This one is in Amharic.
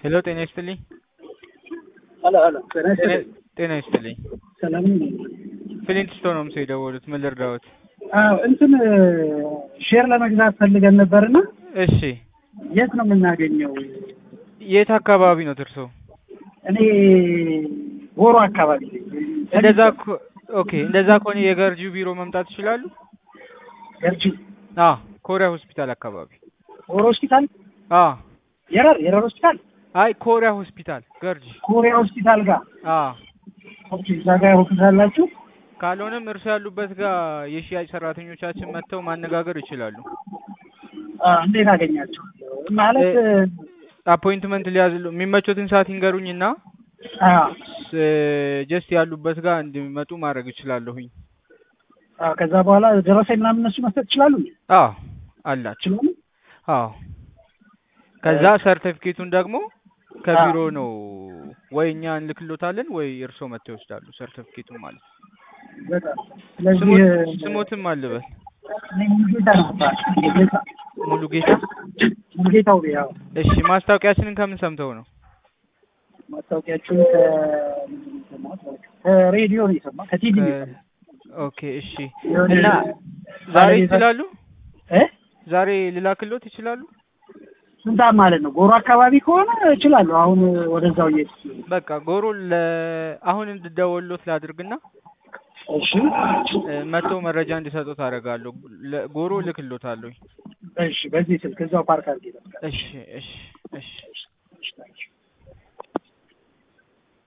ሄሎ ጤና ይስጥልኝ። ሄሎ ሄሎ ጤና ይስጥልኝ። ጤና ይስጥልኝ። ሰላም ነው? ፍሊንት ስቶን ነው የደወሉት። ምን ልርዳዎት? አዎ እንትን ሼር ለመግዛት ፈልገን ነበርና እሺ የት ነው የምናገኘው? የት አካባቢ ነው እርሶ? እኔ ጎሮ አካባቢ ነኝ። እንደዛ ኮ- ኦኬ እንደዛ ከሆነ የገርጂው ቢሮ መምጣት ይችላሉ? ገርጂ አ ኮሪያ ሆስፒታል አካባቢ። ጎሮ ሆስፒታል አ የረር የረር ሆስፒታል አይ ኮሪያ ሆስፒታል ገርጂ። ኮሪያ ሆስፒታል ጋር አ ኦኬ፣ እዛ ጋር ሆስፒታል አላችሁ? ካልሆነም እርሶ ያሉበት ጋር የሽያጭ ሰራተኞቻችን መጥተው ማነጋገር ይችላሉ። አ እንዴት አገኛቸው? ማለት አፖይንትመንት ሊያዝሉ የሚመቾትን ሰዓት ይንገሩኝና አ ጀስት ያሉበት ጋር እንዲመጡ ማድረግ እችላለሁኝ። አ ከዛ በኋላ ደረሰኝ ምናምን እነሱ መስጠት ይችላሉ? አዎ አላቸው። ይችላሉ? አዎ ከዛ ሰርቲፊኬቱን ደግሞ ከቢሮ ነው ወይ እኛ እንልክሎታለን ወይ እርስዎ መጥተው ይወስዳሉ። ሰርቲፊኬቱን ማለት ነው። በጣም ስለዚህ ስሞት- ስሞትም አልበል እኔ ሙሉጌታ ነው የምባለው። ሙሉጌታ ሙሉ ጌታ። ሙሉጌታው ያው እሺ ማስታወቂያችንን ከምን ሰምተው ነው? ማስታወቂያችሁን ከሬዲዮ ነው የሰማሁት፣ ከቲቪ ነው የሰማሁት። ኦኬ እሺ። እና ዛሬ ይችላሉ? እ ዛሬ ልላክሎት ይችላሉ? ስንት ሰዓት ማለት ነው? ጎሮ አካባቢ ከሆነ እችላለሁ። አሁን ወደዛው እየሄድኩ በቃ ጎሮ ለ አሁን እንድደወሎት ላድርግና እሺ እ፣ መጥተው መረጃ እንዲሰጡት አደርጋለሁ። ለ- ጎሮ ልክሎታለሁ። እሺ፣ በዚህ ስልክ እዛው ፓርክ አድርጌ እሺ እሺ እሺ እሺ